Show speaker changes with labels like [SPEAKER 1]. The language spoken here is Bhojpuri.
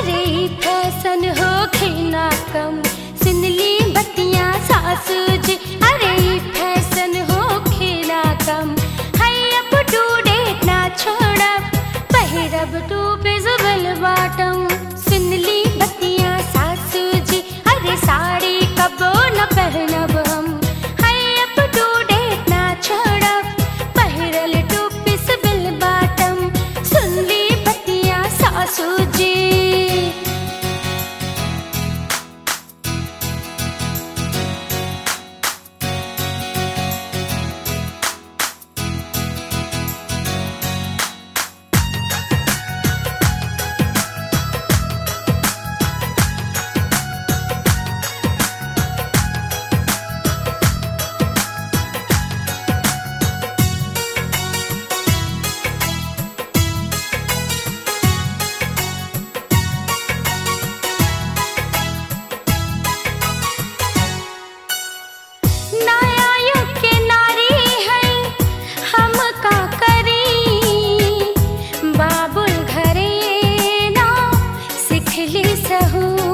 [SPEAKER 1] अरे ई फैशन हो खेना कम सुनली बतिया सासू जी अरे ई फैशन हो खेना कम है अब डूडे ना छोड़ब पहिरब टू बिजबल बाटम सुनली बतिया सासू जी अरे साड़ी कबो न पहनब हम है अब डूडे ना छोड़ब पहिरल टू बिजबल बाटम सुनली बतिया सासू जी नया युग के नारी है हम का करी बाबुल घरे ना सिखली सहू